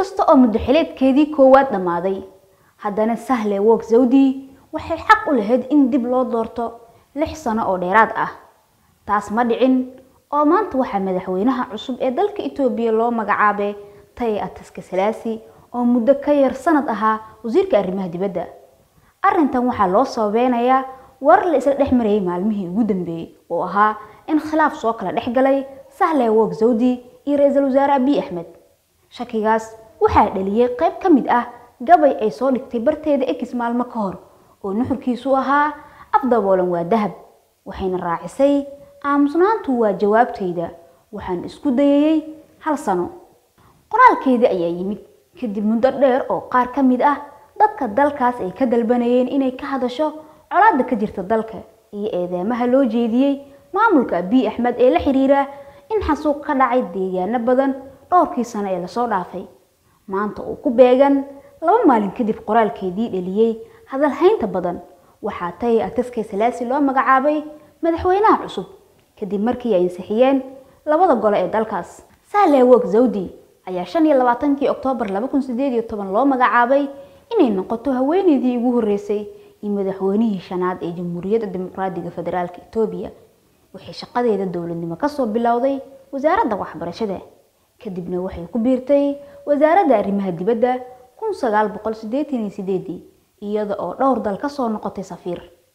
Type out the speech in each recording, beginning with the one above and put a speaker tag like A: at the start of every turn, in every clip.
A: inkasta oo muddaxileedkeedii koowaad dhammaaday haddana sahle wok zawdi waxay xaq u lahayd in dib loo doorto lix sano oo dheeraad ah taas ma dhicin oo maanta waxaa madaxweynaha cusub ee dalka itoobiya loo magacaabay taye ataska salaasi oo muddo ka yar sanad ahaa wasiirka arrimaha dibadda arrintan waxaa loo sababeynayaa warar la isla dhex marayay maalmihii ugu dambeeyey oo ahaa in khilaaf soo kala dhex galay sahle wok zawdi iyo ra-iisul wasaare abiy axmed shakigaas waxaa dhaliyey qayb ka mid ah gabay ay soo dhigtay barteeda ekis maalmo ka hor oo nuxurkiisu ahaa afdaboolan waa dahab waxayna raacisay aamusnaantu waa jawaabtayda waxaan isku dayayey hal sano qoraalkeedii ayaa yimid kadib muddo dheer oo qaar ka mid ah dadka dalkaas ay ka dalbanayeen inay ka hadasho colaadda ka jirta dalka iyo eedeemaha loo jeediyey maamulka abiy axmed ee la xiriira in xasuuq ka dhacay deegaano badan dhowrkii sano ee lasoo dhaafay maanta uu ku beegan laba maalin kadib qoraalkeedii dhaliyey hadalhaynta badan waxaa taye ataskay salaasi loo magacaabay madaxweynaha cusub kadib markii ay ansixiyeen labada gole ee dalkaas sahle wok zawdi ayaa shan iyo labaatankii oktoobar laba kun sideed iyo toban loo magacaabay inay noqoto haweeneydii ugu horreysay iyo madaxweynihii shanaad ee jamhuuriyadda dimuqraadiga federaalka itoobiya waxay shaqadeeda dowladnimo kasoo bilowday wasaaradda waxbarashada kadibna waxay ku biirtay wasaaradda arrimaha dibadda kun sagaal boqol sideetan iyo sideedii iyada oo dhowr dal kasoo noqotay safiir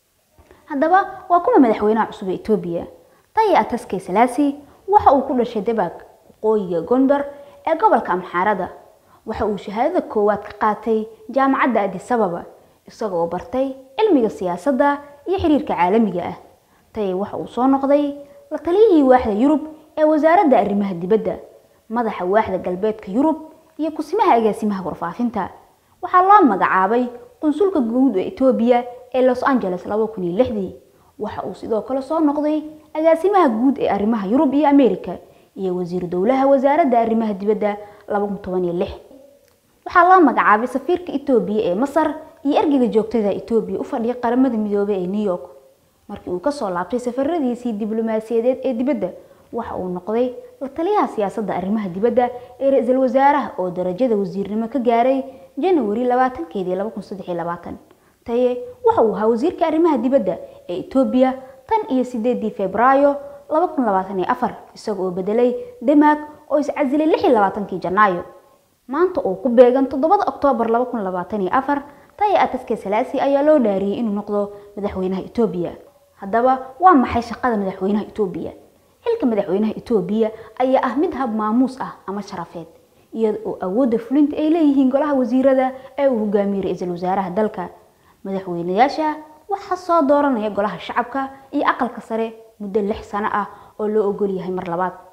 A: haddaba waa kuma madaxweynaha cusub ee itoobiya taye ataskay salaasi waxa uu ku dhashay dabaag waqooyiga gondar ee gobolka amxaarada waxa uu shahaadada koowaad ka qaatay jaamacadda adisababa isaga oo bartay cilmiga siyaasadda iyo xiriirka caalamiga ah taye waxa uu soo noqday la taliyihii waaxda yurub ee wasaaradda arrimaha dibadda madaxa waaxda galbeedka yurub iyo kusimaha agaasimaha warfaafinta waxaa loo magacaabay qunsulka guud ee itoobiya ee los angeles laba kun iyo lixdii waxa uu sidoo kale soo noqday agaasimaha guud ee arrimaha yurub iyo america iyo wasiiru dowlaha wasaaradda arrimaha dibadda laba kun toban iyo lix waxaa loo magacaabay safiirka itoobiya ee masar iyo ergeyga joogtada itoobiya u fadhiya qaramada midoobay ee new york markii uu kasoo laabtay safaradiisii diblomaasiyadeed ee dibadda waxa uu noqday la taliyaha siyaasadda arrimaha dibadda ee ra-iisul wasaaraha oo darajada wasiirnimo ka gaaray janawari labaatankeedii laba kun saddex iyo labaatan taye waxa uu ahaa wasiirka arrimaha dibadda ee itoobiya tan iyo sideedii febraayo laba kun labaatan iyo afar isaga oo bedelay demaag oo iscasilay lix iyo labaatankii janaayo maanta oo ku beegan toddobada oktoobar laba kun labaatan iyo afar taye ataske salaasi ayaa loo dhaariyey inuu noqdo madaxweynaha itoobiya haddaba waa maxay shaqada madaxweynaha itoobiya xilka madaxweynaha itoobiya ayaa ah mid hab maamuus ah ama sharafeed iyada oo awoodda fulinta ay leeyihiin golaha wasiirada ee uu hogaamiyey ra-iisul wasaaraha dalka madaxweynayaasha waxaa soo dooranaya golaha shacabka iyo aqalka sare muddo lix sano ah oo loo ogol yahay mar labaad